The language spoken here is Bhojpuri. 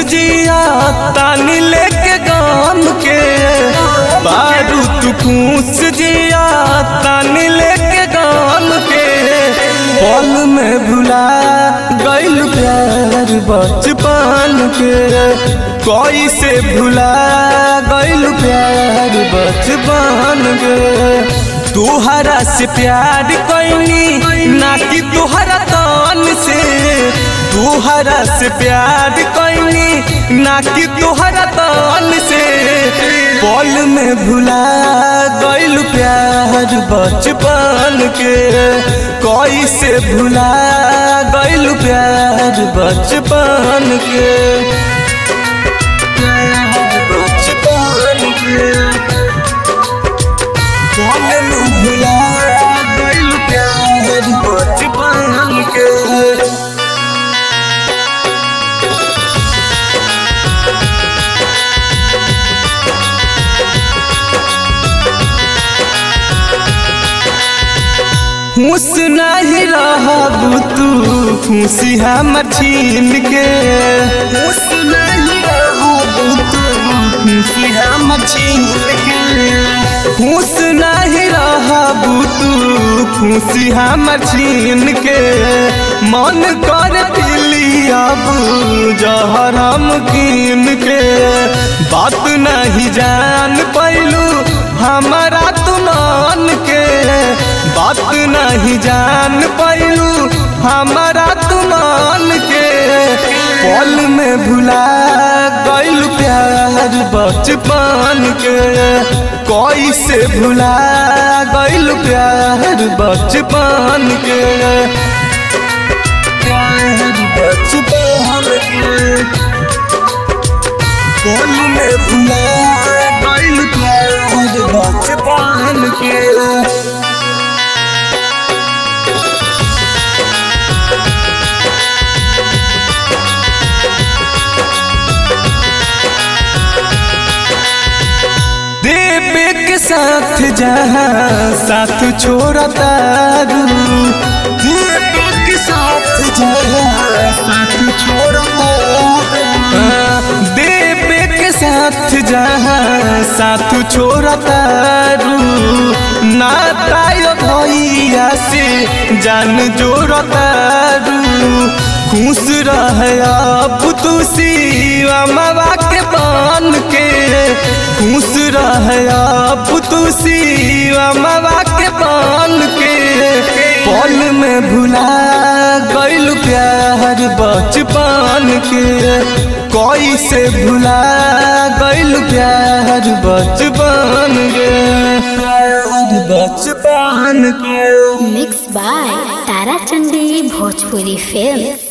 जिया तानी लेके गाम के बारू तू खुश जिया तानी लेके गाम के पल में भुला गइल प्यार बचपन के कोई से भुला गइल प्यार बचपन के तुहरा से प्यार कैनी ना कि तुहरा तन से तुहरा से प्यार कैनी ना कि तुहरा तन से पल में भुला गइल प्यार बचपन के कोई से भुला गइल प्यार बचपन के प्यार बचपन के पल में भुला गइल प्यार बचपन के खुश नहीं रहबू तू खुशी हमर छीन के खुश नहीं रहबू तू खुशी हमर छीन के खुश नहीं रहबू तू खुशी हमर छीन के मन कर पिली अब जहर हम कीन के बात नहीं जान पैलू हमारा तू मान के बात नहीं जान पैलू हमारा तू मान के पल में भुला गइल प्यार बचपन के कोई से भुला गइल प्यार बचपन के प्यार बचपन के पल में भुला गइल प्यार बचपन के देवे के साथ जहाँ साथ छोड़ा तारू देवे के साथ जहाँ साथ छोड़ा देवे के साथ जहाँ साथ छोड़ा तारू नातायो भैया से जान जोड़ा तारू खुश रह अब तू शिवा मावा के बन के खुश रह अब तू शिवा मावा के बन के पल में भुला गइल प्यार बचपन के कोई से भुला गइल प्यार बचपन के प्यार बचपन के मिक्स बाय ताराचंदी भोजपुरी फिल्म